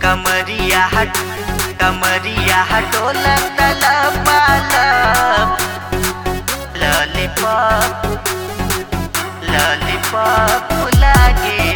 कमरिया हट कमरिया हटोला तला पालप लॉलीपॉप लॉलीपॉप लागे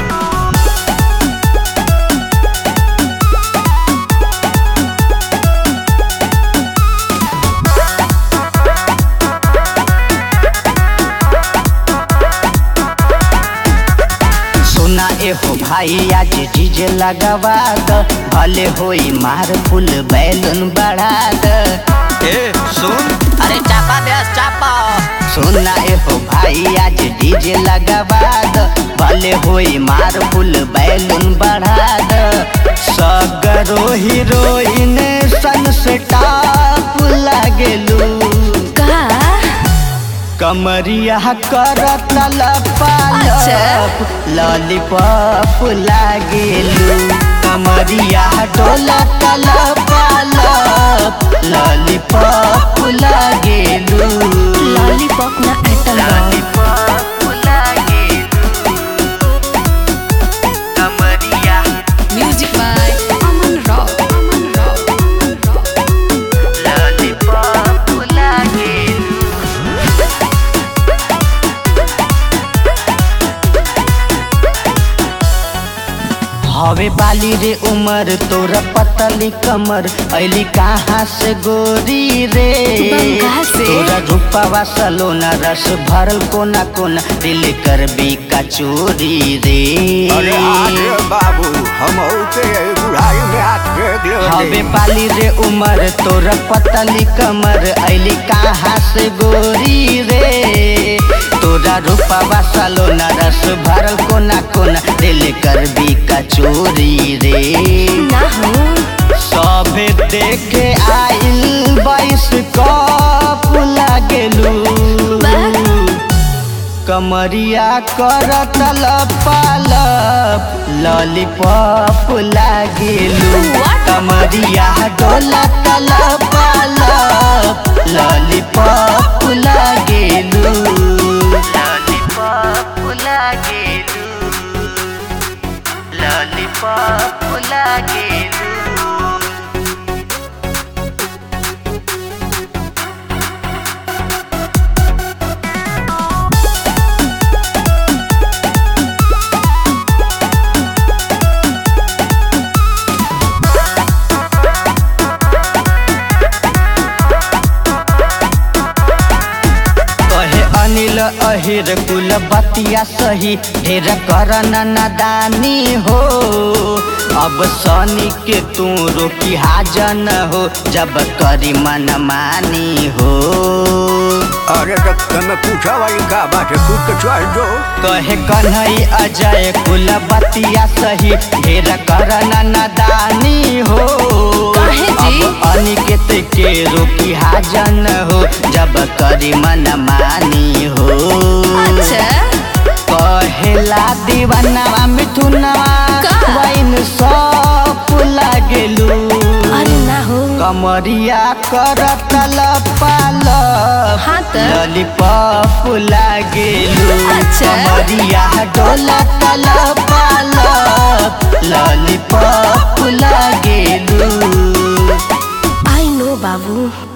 सुना एहो भाई आज डीजे लगावा द भले होई मार फुल बैलून बढ़ा द ए सुन अरे चापा दे चापा सुना एहो भाई आज डीजे लगावा द भले होई मार फुल बैलून बढ़ा द सगरो हीरोइन सन से टाप लागेलू का कमरिया करत लपालप अच्छा। लॉलीपॉप लागेलू कमरिया डोला लपालप लॉलीपॉप लागेलू लॉलीपॉप ना आइटम बा लॉलीपॉप लागेलू कमरिया music by Aman rock Aman rock Aman rock lollipop लागेलू हवे बाली रे उमर तोरा पतली कमर ऐली कहाँ से गोरी रे बंगाल से। तोरा रूपावा सलोना रस भरल कोना कोना दिल कर बी का चोरी रे अरे आगे बाबू हम के बुढ़ाई में आके हवे गिर बाली रे उमर तोरा पतली कमर ऐली कहाँ से गोरी रे तोरा रूपावा सलोना रस भरल कोना कोना दिल कर बी का चोरी रे ना हो सभे देखे आइल बाईस कप लागेलू कमरिया करत लपालप लॉलीपॉप लागेलू What? कमरिया डोला लपालप लॉलीपॉप लागेलू लॉलीपॉप लागेलू लॉलीपॉप लागेलू कहे अनिल अहिर कुल बतिया सही ढेर करन नादानी हो अब सनी के तू रोकी हाजन हो जब करी मन मानी हो अरे तो तने पूछा भाई का बात है खुद के चल दो कहे कन्हई अजय कुल बतिया सही ढेर करन नादानी हो काहे जी? अब अनिकेत के रोकी हाजन हो जब करी मन मानी हो अच्छा कहेला दीवानवा मिथुनवा का? वैन सब लागेलू अरे ना हो कमरिया करत लपालप हाँ त। लॉलीपॉप लागेलू अच्छा। कमरिया डोला लपालप लॉलीपॉप लागेलू आई नो बाबू